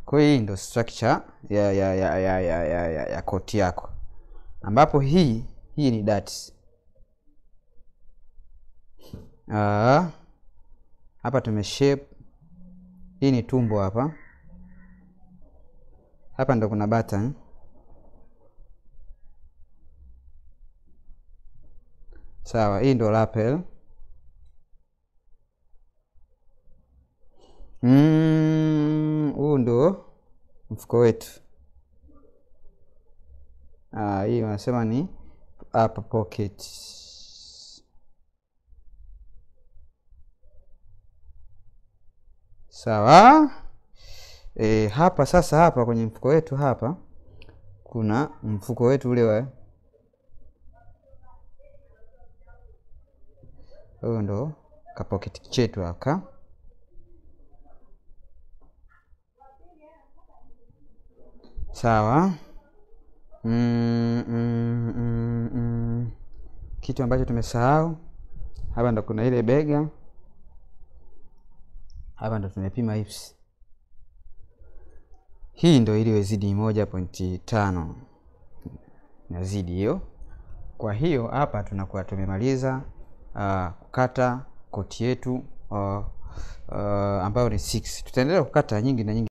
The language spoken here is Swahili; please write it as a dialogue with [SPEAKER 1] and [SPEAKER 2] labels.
[SPEAKER 1] Kwa hiyo hii ndo structure ya ya ya ya ya, ya, ya, ya koti yako, ambapo hii hii ni dati. Ah, hapa tume shape, hii ni tumbo hapa, hapa ndo kuna button sawa. Hii ndo lapel huu mm, ndo mfuko wetu. Ah, hii wanasema ni upper pocket. Sawa. E, hapa sasa, hapa kwenye mfuko wetu hapa kuna mfuko wetu ule wa huyo ndo kapoketi chetu haka sawa. mm, mm, mm, mm. Kitu ambacho tumesahau hapa ndo kuna ile bega hapa ndo tumepima hips. Hii ndo iliyozidi moja pointi tano nazidi hiyo. Kwa hiyo hapa tunakuwa tumemaliza uh, kukata koti yetu uh, uh, ambayo ni 6. Tutaendelea kukata nyingi na nyingi.